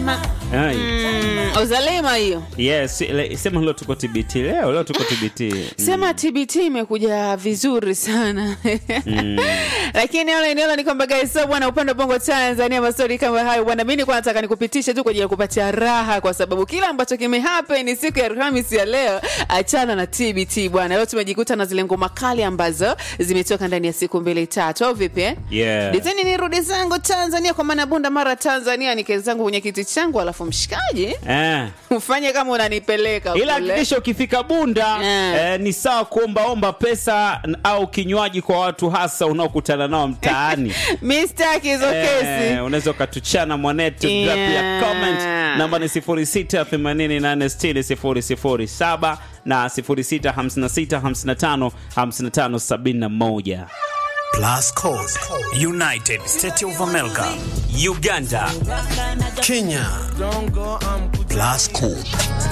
uzalima Ai. mm, uzalima hiyo Yes, le- sema leo tuko TBT leo, leo tuko TBT. sema tbt imekuja vizuri sana lakini ole niolo ni kwamba guys so bwana upande wa bongo tanzania mastori kama hayo bwana mi nilikuwa nataka nikupitishe tu kwa ajili ya kupatia raha kwa sababu kila ambacho kimehappen ni siku ya alhamisi ya leo achana na tbt bwana leo tumejikuta na zile ngoma kali ambazo zimetoka ndani ya siku mbili tatu au vipi eh? Yeah. diteni nirudi zangu tanzania kwa maana bunda mara tanzania nike zangu kwenye kiti changu alafu mshikaji Eh. ufanye kama unanipeleka ila kule. hakikisha ukifika bunda Eh. eh, ni sawa kuombaomba pesa n- au kinywaji kwa watu hasa unaokutana nao mtaani mi staki hizo kesi Eh, unaweza ukatuchana mwanetu Yeah. drop ya comment namba ni 0688600007 na 0656555571 Plus Code, United States of America, Uganda, Kenya. Plus Code.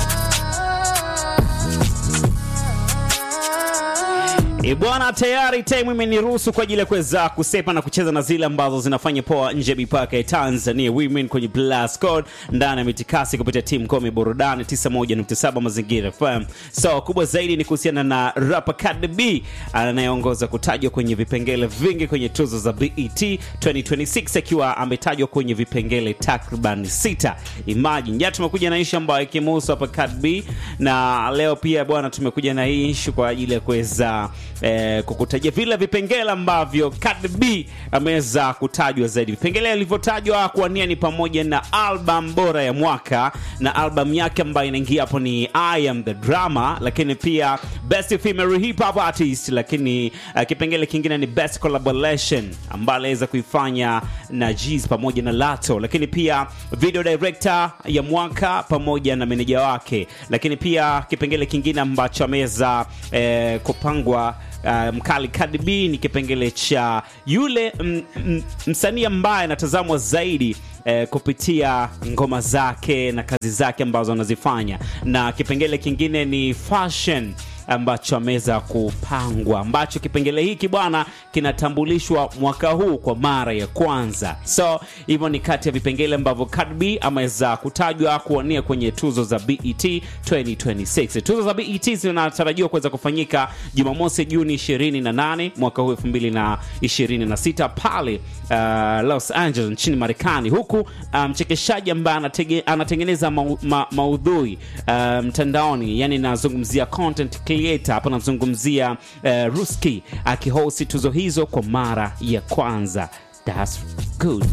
E bwana, tayari time imeniruhusu kwa ajili ya kuweza kusepa na kucheza na zile ambazo zinafanya poa nje ya mipaka ya Tanzania. Women kwenye Blast Code ndani ya mitikasi kupitia timu Komi Burudani 91.7 Mazingira FM. So kubwa zaidi ni kuhusiana na rapper Cardi B anayeongoza kutajwa kwenye vipengele vingi kwenye tuzo za BET 2026 akiwa ametajwa kwenye vipengele takriban sita. Imagine, jana tumekuja na ishu ambayo ikimuhusu hapa Cardi B na leo pia bwana tumekuja na hii ishu kwa ajili ya kuweza eh, kukutajia vile vipengele ambavyo Cardi B ameweza kutajwa zaidi. Vipengele alivyotajwa kuwania ni pamoja na album bora ya mwaka na album yake ambayo inaingia hapo ni I am the drama, lakini pia best female hip hop artist, lakini uh, kipengele kingine ni best collaboration ambayo aliweza kuifanya na Jeezy pamoja na Lato, lakini pia video director ya mwaka pamoja na meneja wake, lakini pia kipengele kingine ambacho ameweza eh, kupangwa uh, mkali Cardi B ni kipengele cha yule mm, mm, msanii ambaye anatazamwa zaidi eh, kupitia ngoma zake na kazi zake ambazo anazifanya, na kipengele kingine ni fashion ambacho ameweza kupangwa, ambacho kipengele hiki bwana kinatambulishwa mwaka huu kwa mara ya kwanza. So hivyo ni kati ya vipengele ambavyo Cardi B ameweza kutajwa kuwania kwenye tuzo za BET 2026. Tuzo za BET zinatarajiwa kuweza kufanyika Jumamosi Juni 28 mwaka huu 2026 pale uh, Los Angeles nchini Marekani, huku mchekeshaji um, ambaye anatege, anatengeneza mau, ma, maudhui uh, mtandaoni, yani nazungumzia content creator hapa, nazungumzia uh, Ruski akihosti tuzo hizo kwa mara ya kwanza. That's good.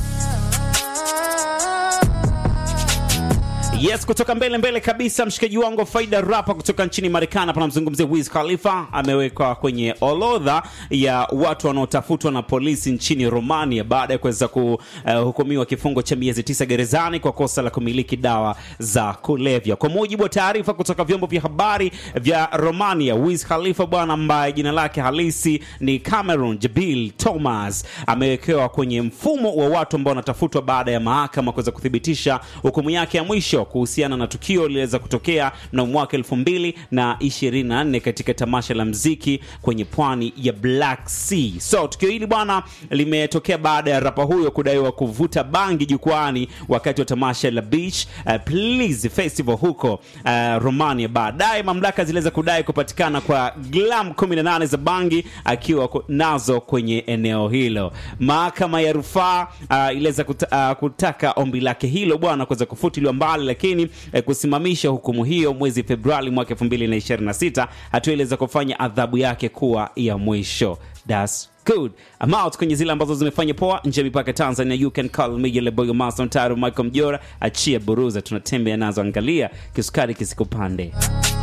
Yes, kutoka mbele mbele kabisa, mshikaji wangu Faida Rapa kutoka nchini Marekani, hapa namzungumzia Wiz Khalifa, amewekwa kwenye orodha ya watu wanaotafutwa na polisi nchini Romania baada ya kuweza kuhukumiwa uh, kifungo cha miezi tisa gerezani kwa kosa la kumiliki dawa za kulevya. Kwa mujibu wa taarifa kutoka vyombo vya habari vya Romania, Wiz Khalifa bwana, ambaye jina lake halisi ni Cameron Jabil Thomas, amewekewa kwenye mfumo wa watu ambao wanatafutwa baada ya mahakama kuweza kuthibitisha hukumu yake ya mwisho kuhusiana na tukio liliweza kutokea mnamo mwaka elfu mbili na ishirini na nne katika tamasha la mziki kwenye pwani ya Black Sea. So tukio hili bwana limetokea baada ya rapa huyo kudaiwa kuvuta bangi jukwani wakati wa tamasha la Beach uh, Please Festival huko uh, Romania. Baadaye mamlaka ziliweza kudai kupatikana kwa gram 18 za bangi akiwa ku- nazo kwenye eneo hilo. Mahakama ya rufaa uh, iliweza kuta, uh, kutaka ombi lake hilo bwana kuweza kufutiliwa mbali, lakini eh, kusimamisha hukumu hiyo mwezi Februari mwaka 2026. Hatua iliweza kufanya adhabu yake kuwa ya mwisho. That's good. I'm out kwenye zile ambazo zimefanya poa nje ya mipaka Tanzania. You can call me yule boy master Taro Michael Mjora, achia buruza, tunatembea nazo, angalia kisukari kisikupande.